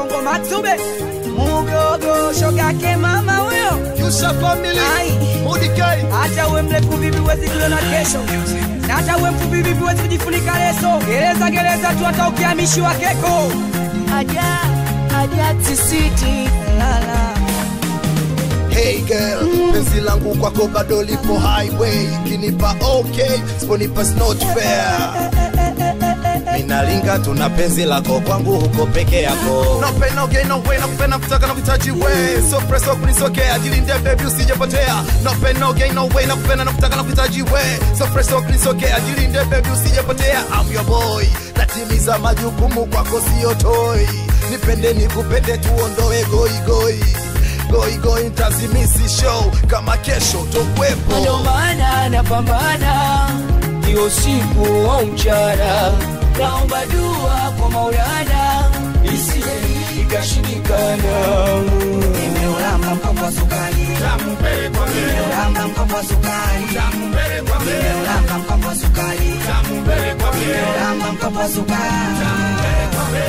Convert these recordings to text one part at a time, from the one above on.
Kongo Matsube mugogo shogake mama huyo Yusha family Ai. Mudikei hata uwe mrefu vipi huwezi kuliona kesho na hata uwe mfupi vipi huwezi kujifunika leso gereza gereza tu hata ukihamishiwa keko aja aja tisiti lala Hey girl, penzi langu kwako bado lipo highway, kinipa okay, siponipa it's not fair. Minalinga tuna penzi lako kwangu huko peke yako. No pain no gain no way, nakupenda kutaka na kuhitaji we. So press up nisokea, jilinde baby usijepotea. No pain no gain no way, nakupenda na kutaka na kuhitaji we. So press up nisokea, jilinde baby usijepotea. I'm your boy, natimiza majukumu kwako sio toy. Nipende nikupende tuondoe goi goi goi goi ntazimisi show kama kesho tokwepo Ndio maana napambana hiyo siku au mchana, naomba dua kwa Maulana isije ikashindikana. nimeulamba mkopo wa sukari nimeulamba mkopo wa sukari nimeulamba mkopo wa sukari nimeulamba mkopo wa sukari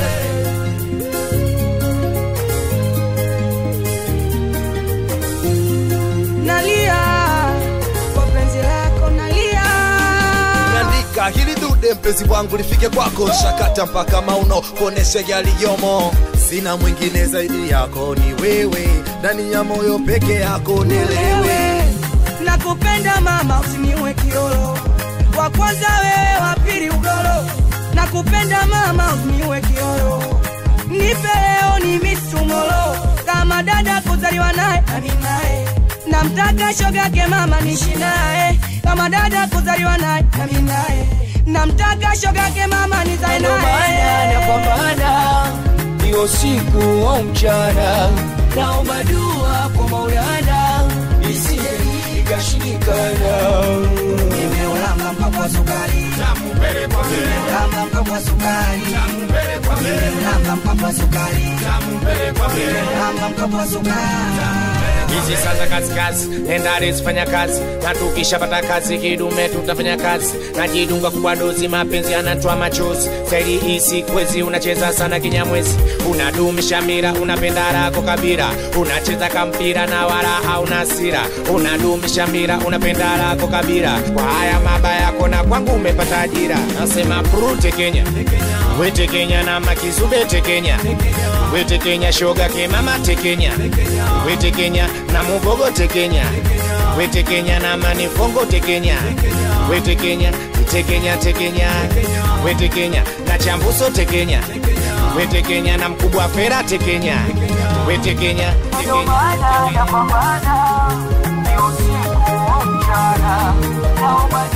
nalia kwa penzi lako nalia naandika hili dude mpenzi wangu lifike kwako shakata mpaka mauno kuonesha yaliyomo sina mwingine zaidi yako ni wewe ndani ya moyo peke yako nielewe wewe nakupenda mama usiniue kiolo wa kwanza wewe wa pili ugoro nakupenda mama usiniue kiolo nipe leo ni misumolo kama dada kuzaliwa naye nami naye namtaka shogake mama nishi naye kama dada kuzaliwa naye nami naye namtaka shogake mama nizae Ndio maana naye napambana hiyo siku au mchana, naomba dua kwa Maulana isije ikashindikana. nimeulamba mpaka wa sukari nimeulamba mpaka wa sukari nimeulamba mpaka wa sukari nimeulamba mpaka wa sukari hizi sasa kazi kazi endare zifanya kazi na tukishapata kazi kidume tutafanya kazi najidunga kubwa dozi mapenzi yanatoa machozi staili hisi kwezi unacheza sana kinyamwezi unadumisha mira unapenda rako kabira unacheza kampira na wala hauna hasira unadumisha mira unapenda rako kabira kwa haya mabaya yako na kwangu umepata ajira nasema prute kenya wete kenya na makizube tekenya wete kenya shoga kemama tekenya wete kenya na mugogo tekenya wete kenya na manifongo tekenya wete kenya tekenya tekenya wete kenya na chambuso tekenya wete kenya na mkubwa fera tekenya wete kenya tekenya napambana hiyo siku au mchana, naomba